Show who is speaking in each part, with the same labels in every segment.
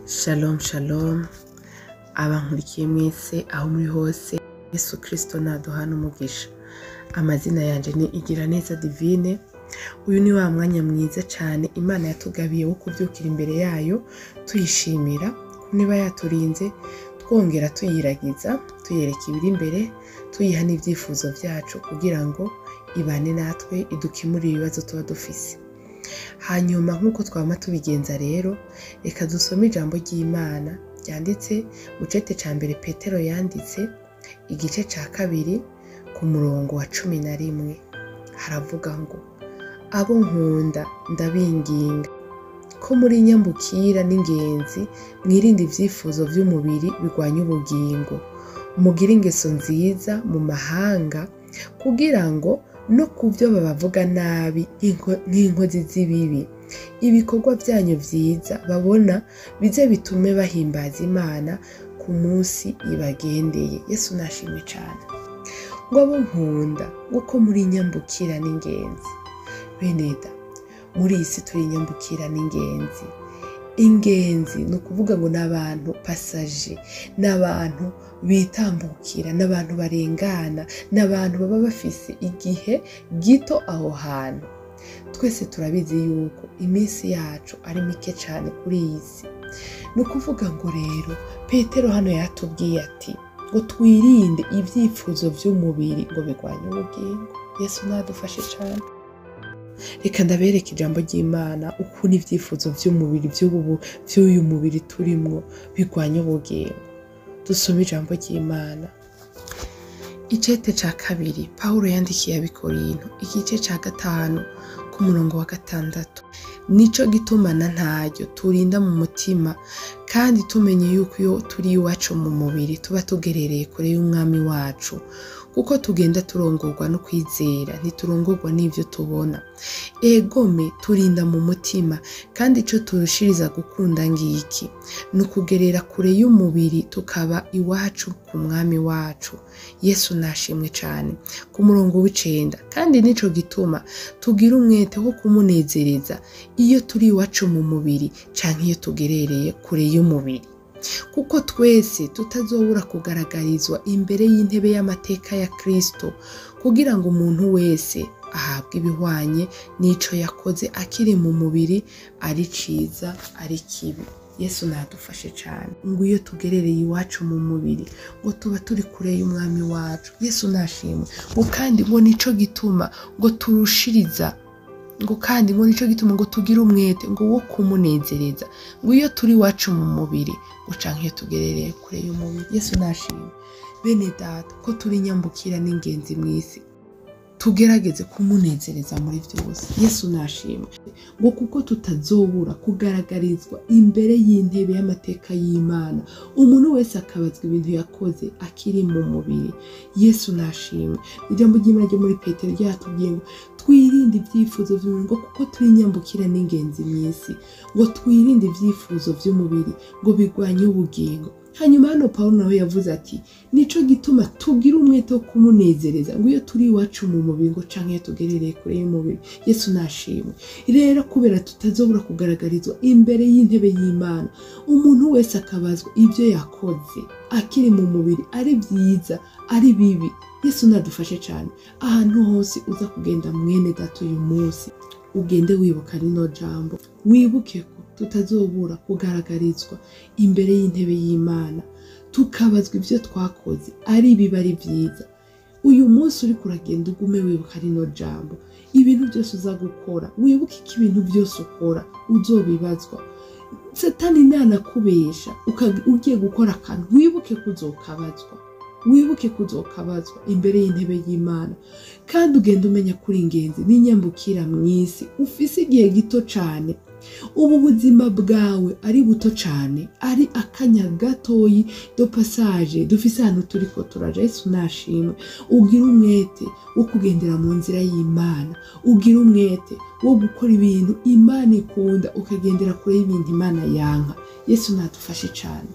Speaker 1: shalom shalom abankurikiye mwese aho muri hose yesu kirisito naduhana umugisha amazina yanjye ni igira neza divine uyu ni wa mwanya mwiza cyane imana yatugabiye wo kubyukira imbere yayo tuyishimira niba yaturinze twongera tuyiragiza tuyereka ibiri imbere tuyiha n'ibyifuzo byacu kugira ngo ibane natwe idukemurire ibibazo tuba dufise hanyuma nk'uko twaba tubigenza rero reka dusome ijambo ry'imana ryanditse mu cete cya mbere petero yanditse igice cya kabiri ku murongo wa cumi na rimwe haravuga ngo abo nkunda ndabinginga ko muri nyambukira n'ingenzi mwirinde ibyifuzo by'umubiri birwanya ubugingo mugire ingeso nziza mu mahanga kugira ngo no ku byo babavuga nabi nk'inko- nk'inkozi z'ibibi ibikorwa byanyu byiza babona bize bitume bahimbaza imana ku munsi ibagendeye yesu nashimwe cyane ngo abo nkunda kuko muri nyambukira n'ingenzi beneda muri iyi si turi nyambukira n'ingenzi ingenzi ni ukuvuga ngo ni abantu pasaje ni abantu bitambukira ni abantu barengana ni abantu baba bafise igihe gito aho hantu twese turabizi yuko iminsi yacu ari mike cyane kuri iyi si ni ukuvuga ngo rero petero hano yatubwiye ati ngo twirinde ibyifuzo by'umubiri ngo bigwanye ubugingo yesu nadufashe cyane reka ndabereke ijambo ry'imana ukuntu ibyifuzo by'umubiri by'ubu by'uyu mubiri turimo birwanya ubugingo dusome ijambo ry'imana icete cya kabiri pawulo yandikiye abikorinto igice cya gatanu ku murongo wa gatandatu nicyo gitumana ntaryo turinda mu mutima kandi tumenye yuko iyo turi iwacu mu mubiri tuba tugerereye kure y'umwami wacu kuko tugenda turongorwa no kwizera ntiturongorwa n'ibyo tubona egome turinda mu mutima kandi icyo turushiriza gukunda ngiki ni ukugerera kure y'umubiri tukaba iwacu ku mwami wacu yesu nashimwe cyane ku murongo w'icenda kandi nicyo gituma tugira umwete wo kumunezereza iyo turi iwacu mu mubiri cyangwa iyo tugerereye kure y'umubiri kuko twese tutazobura kugaragarizwa imbere y'intebe y'amateka ya kirisito kugira ngo umuntu wese ahabwe ibihwanye n'icyo yakoze akiri mu mubiri ari cyiza ari kibi yesu nadufashe cyane ngo iyo tugerereye iwacu mu mubiri ngo tuba turi kure y'umwami wacu yesu nashimwe ngo kandi ngo nicyo gituma ngo turushiriza ngo kandi ngo nicyo gituma ngo tugire umwete ngo wo kumunezereza ngo iyo turi iwacu mu mubiri uca nk'iyo tugerereye kure y'umubiri yesu nashimwe bene data ko turi nyambukira n'ingenzi mu isi tugerageze kumunezereza muri byose yesu nashimwe ngo kuko tutazobura kugaragarizwa imbere y'intebe y'amateka y'imana umuntu wese akabazwa ibintu yakoze akiri mu mubiri yesu nashimwe ijambo ry'imana ryo muri petero ryatubwiye ngo twirinde ibyifuzo by'umubiri ngo kuko turi nyambukira n'ingenzi mu isi ngo twirinde ibyifuzo by'umubiri ngo bigwanye ubugingo hanyuma hano pawulo nawe yavuze ati nicyo gituma tugira umwete wo kumunezereza ngo iyo turi iwacu mu mubiri ngo canke iyo tugerereye kure y'umubiri yesu nashimwe rero kubera tutazobura kugaragarizwa imbere y'intebe y'imana umuntu wese akabazwa ibyo yakoze akiri mu mubiri ari byiza ari bibi yesu nadufashe cyane ahantu hose uza kugenda mwene data uyu munsi ugende wibuka rino jambo wibuke ko tutazobura kugaragarizwa imbere y'intebe y'imana tukabazwa ibyo twakoze ari biba ari byiza uyu munsi uri kuragenda ugume wibuka rino jambo ibintu byose uza gukora wibuke ko ibintu byose ukora uzobibazwa satani ntanakubesha uka- ugiye gukora akantu wibuke kuzokabazwa wibuke kuzokabazwa imbere y'intebe y'imana kandi ugenda umenya ko uri ingenzi n'inyambukira mu isi ufise igihe gito cyane ubu buzima bwawe ari buto cyane ari akanya gatoyi do pasaje dufise ahantu turiko turaja yesu nashimwe ugire umwete wo kugendera mu nzira y'imana ugire umwete wo gukora ibintu imana ikunda ukagendera kure y'ibintu imana yanka yesu nadufashe cyane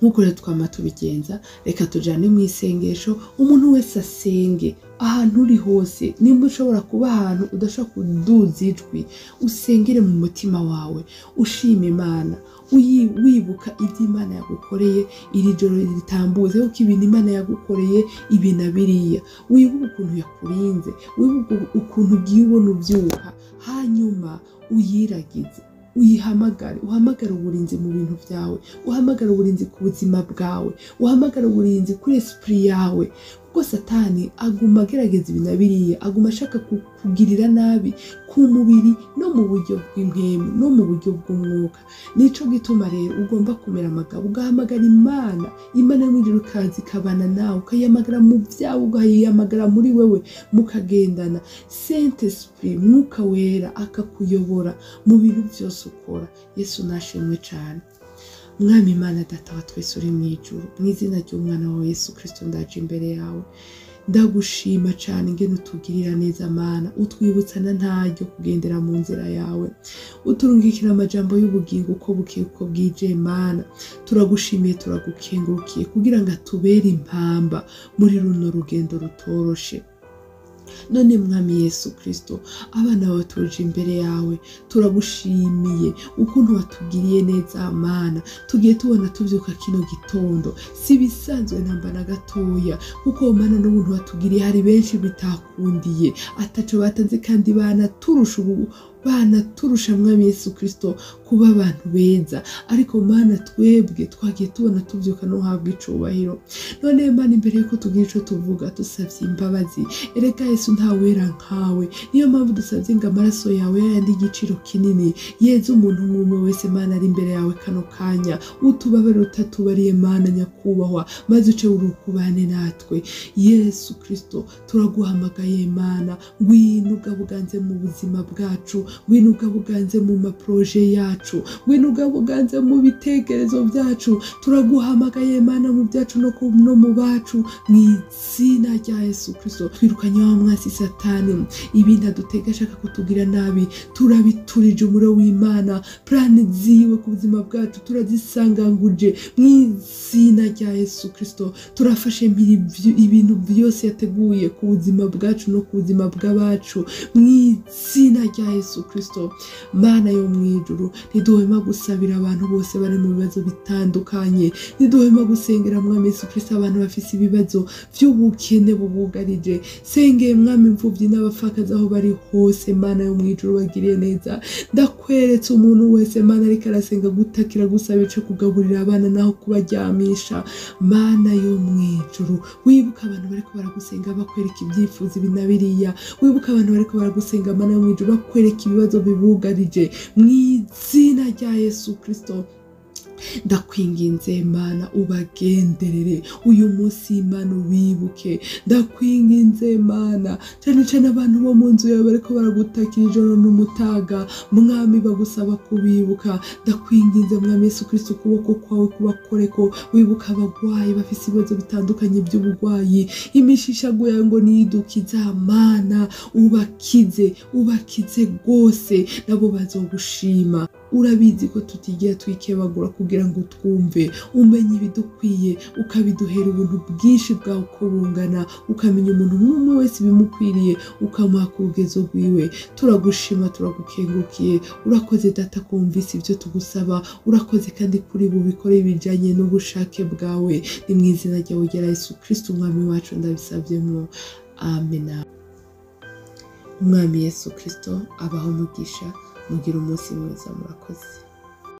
Speaker 1: nk'uko rero twama tubigenza reka tujyane mu isengesho umuntu wese asenge ahantu uri hose nimba ushobora kuba ahantu udashobora kuduza ijwi usengere mu mutima wawe ushima imana uyi- wibuka ibyo imana yagukoreye iri joro ritambuzeho ko ibintu imana yagukoreye ibi na biriya wibuke ukuntu yakurinze wibuke ukuntu ugiye ubona ubyuka hanyuma uyiragize uyihamagare uhamagare uburinzi mu bintu byawe uhamagare uburinzi ku buzima bwawe uhamagare uburinzi kuri esipuri yawe kuko satani aguma agerageza ibi na biriya aguma ashaka ku- kugirira nabi ku mubiri no mu buryo bw'impemu no mu buryo bw'umwuka nicyo gituma rero ugomba kumera amagabo ugahamagara imana imana y'umwihariko ikaza ikabana nawe ukayihamagara mu byawe ukayihamagara muri wewe mukagendana sente sipuri mwuka wera akakuyobora mu bintu byose ukora yesu nashimwe cyane mwami imana data wa twese uri mu ijuru mu izina ry'umwana wawe yesu kirisito ndaje imbere yawe ndagushima cyane ingene utugirira neza mana utwibutsa na ntaryo kugendera mu nzira yawe uturungikira amajambo y'ubugingo uko bukeye uko bwije mana turagushimiye turagukengurukiye kugira ngo atubere impamba muri runo rugendo rutoroshe none mwami yesu kirisito abana bawe tuje imbere yawe turagushimiye ukuntu watugiriye neza mana tugiye tubona tubyuka kino gitondo si ibisanzwe namba na gatoya kuko mana n'ubuntu watugiriye hari benshi bitakundiye ataco batanze kandi banaturusha ubu banaturusha mwami yesu kirisito kuba abantu beza ariko mana twebwe twagiye tubona tubyuka no guhabwa icubahiro none mana imbere yuko tugira ico tuvuga dusavye imbabazi erega yesu ntawera nkawe niyo mpamvu dusabye ngo amaraso yawe yayandi y'igiciro kinini yeze umuntu nk'umwe wese mana ari imbere yawe kano kanya utubabare utatubariye mana nyakubahwa maze uce urukubane natwe yesu kirisito turaguhamagaye mana ngwino ugaba uganze mu buzima bwacu ngwino ugaba uganze mu maporoje yacu ngwino ugaba uganze mu bitekerezo byacu turaguhamagaye mana mu byacu no ku- no mu bacu mu izina rya yesu kirisito twirukanye wa mwasi satani ibintu adutega ashaka kutugira nabi turabiturije umuriro w'imana purani ziwe ku buzima bwacu turazisanganguje mu izina rya yesu kirisito turafashe mpiri ibyo- ibintu byose yateguye ku buzima bwacu no ku buzima bw'abacu mu izina rya yesu kirisito mana yo mu ijuru ntiduhema gusabira abantu bose bari mu bibazo bitandukanye ntiduhema gusengera mwami yesu kirisito abantu bafite ibibazo by'ubukene bubugarije sengeye mwami imfubyi n'abapfakazi aho bari hose mana yo mu ijuru bagiriye neza ndakweretse umuntu wese mana ariko arasenga gutakira gusaba ico kugaburira abana naho kubaryamisha mana yo mu ijuru wibuka abantu bariko baragusenga bakwereka ibyifuzo ibi na biriya wibuka abantu bariko baragusenga mana yo mu ijuru bakwereka ibibazo bibugarije mu izina rya yesu kirisito ndakwinginze mana ubagenderere uyu munsi imana ubibuke ndakwinginze mana cyane cyane abantu bo mu nzu yawe bariko baragutakira ijoro n'umutaga mwami bagusaba kubibuka ndakwinginze mwami yesu kirisito ukuboko kwawe kubakoreko wibuka abagwayi bafite ibibazo bitandukanye by'ubugwayi imishishago yawe ngo niyidukiza mana ubakize ubakize rwose nabo bazogushima urabizi ko tutigera twikebagura kugira ngo twumve umenye ibidukwiye ukabiduhera ubuntu bwinshi bwawe uko bungana ukamenya umuntu nk'umwe wese ibimukwiriye ukamuha ku rugezo rwiwe turagushima turagukengukiye urakoze data kumvise ibyo tugusaba urakoze kandi kuri bubikore bijyanye n'ubushake bwawe ni mu izina ryawe ugera yesu kirisito umwami wacu ndabisabyemo amena umwami yesu kirisito abaho umugisha mugira umunsi mwiza murakoze